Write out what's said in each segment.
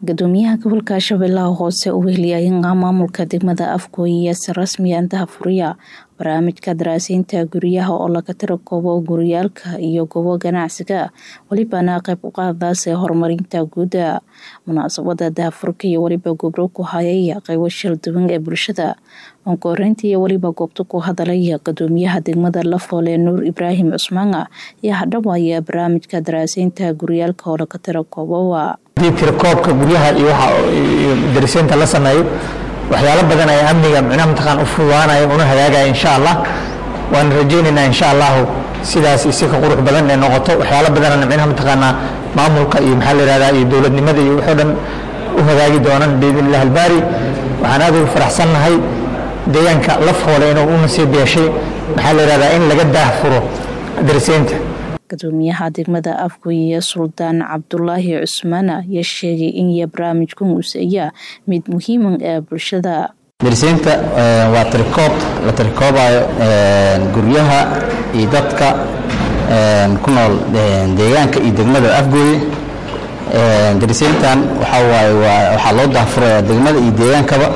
gudoomiyaha gobolka shabeellaha hoose uu weheliyay maamulka degmada afgooye si rasmiya intaha furiya barnaamijka daraaseynta guryaha oo laga tiro koobo guryaalka iyo goobo ganacsiga welibana qayb u qaadaas ee horumarinta guuda munaasabada dahafurka iyo weliba gobro ku hayay qaybo shil duwan ee bulshada onkoreynta iyo weliba goobta ku hadalay gudoomiyaha degmada lafoole nuur ibraahim cusmaan iyo hadhawaya barnaamijka daraaseynta guryaalka oo laga tiro koobowa hadii tirakoobka guryaha iyo waxa dariseynta la sameeyo waxyaalo badan ay amniga micnaha mataqaan u fududaanaya una hagaagaya insha allah waan rajaynaynaa insha allahu sidaas isi ka qurux badan ee noqoto waxyaalo badanana micnaha mataqaanaa maamulka iyo maxaa la yihahdaa iyo dowladnimada iyo waxoo dhan u hagaagi doonaan biidn illah albaari waxaan aad ugu faraxsannahay deegaanka laf hoole inuu u nasiib yeeshay maxaa la yihahdaa in laga daahfuro dariseynta gudoomiyaha degmada afgooye suldaan cabdulaahi cusmaan ayaa sheegay in iyo barnaamijkan uuseeya mid muhiiman ee bulshada dariseynta waa tirikoob la tirikoobayo guryaha iyo dadka ku nool deegaanka iyo degmada afgooye dariseyntan waxaa waaye waxaa loo daahfuraya degmada iyo deegaankaba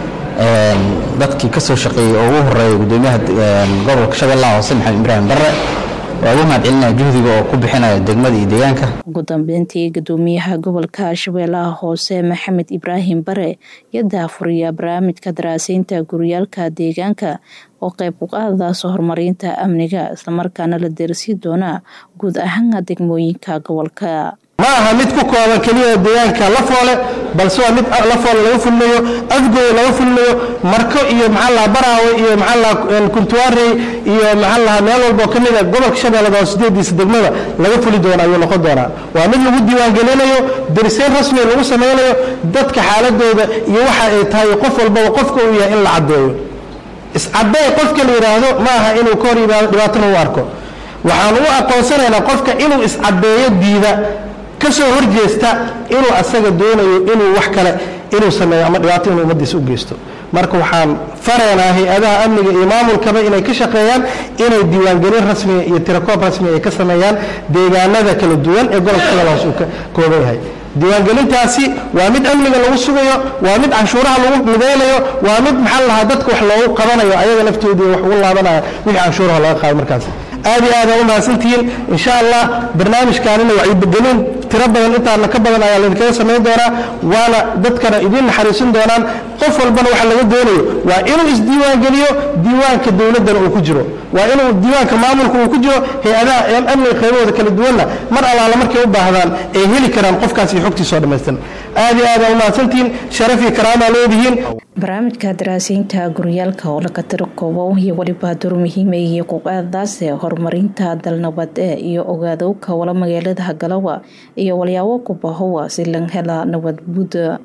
dadkii ka soo shaqeeyey oo ugu horeeya gudoomiyaha gobolka shabeellaha hoose maxamed ibraahim barre waa ugu mahad celinaya juhdiga oo ku bixinaya degmada iyo deegaanka ugu dambeyntii gudoomiyaha gobolka shabeellaha hoose maxamed ibraahim bare iyo daafuriya barnaamijka daraaseynta guryaalka deegaanka oo qayb u qaadaas horumarinta amniga islamarkaana la deersii doona guud ahaan degmooyinka gobolka ma aha mid ku kooban keliya deegaanka lafoole balse waa mid lafoole laga fulinayo afgooye laga fulinayo marko iyo maxaa baraawe iyo maxaa kuntuwaarey iyo maxaa meel walboo ka mida gobolka shabeellada oo sideediisa degmada laga fuli doono ayuu noqon doonaa waa mid lagu diiwaangelinayo dariseyn rasmiga lagu samaynayo dadka xaaladooda iyo waxa ay tahay qof walbaba qofka uu yahay in la caddeeyo iscadday qofka la yidhaahdo ma aha inuu ka hor yimaado dhibaatana u arko waxaan u aqoonsanaynaa qofka inuu iscaddeeyo diida kasoo horjeesta inuu asaga doonayo inuu wax kale inuu sameeyo ama dhibaato inuu ummadiisa u geysto marka waxaan faraynaa hay-adaha amniga iyo maamulkaba inay ka shaqeeyaan inay diiwaangelin rasmiga iyo tirakoob rasmiga ay ka sameeyaan deegaanada kala duwan ee gobolka shabeelle hoose uu ka kooban yahay diiwaangelintaasi waa mid amniga lagu sugayo waa mid canshuuraha lagu midaynayo waa mid maxaa lahaa dadka wax loogu qabanayo ayaga laftoodii wax ugu laabanaya wixii canshuuraha laga qaado markaas aad iyo aad aa u mahadsantihiin insha allah barnaamijkaanina wacyigelin tiro badan intaana ka badan ayaa laydinkaga samayn doonaa waana dadkana idiin naxariisin doonaan qof walbana waxa laga doonayo waa inuu isdiiwaangeliyo diiwaanka dowladdana uu ku jiro waa inuu diiwaanka maamulka uu ku jiro hay-adaha amniga qaybahooda kala duwanna mar allaala markay u baahdaan ay heli karaan qofkaas iyo xogtiisoo dhammaystiran aad iyo aad aa u mahadsantihiin sharaf iyo karaamaa leedihiin barnaamijka daraaseynta guryaalka oo laga tiro koobo iyo weliba door muhiima iyo kuqaadaase horumarinta dalnabad ee iyo ogaadowka wala magaalada hagalawa iyo walyaabo ku bahowa si lan hela nabad buuda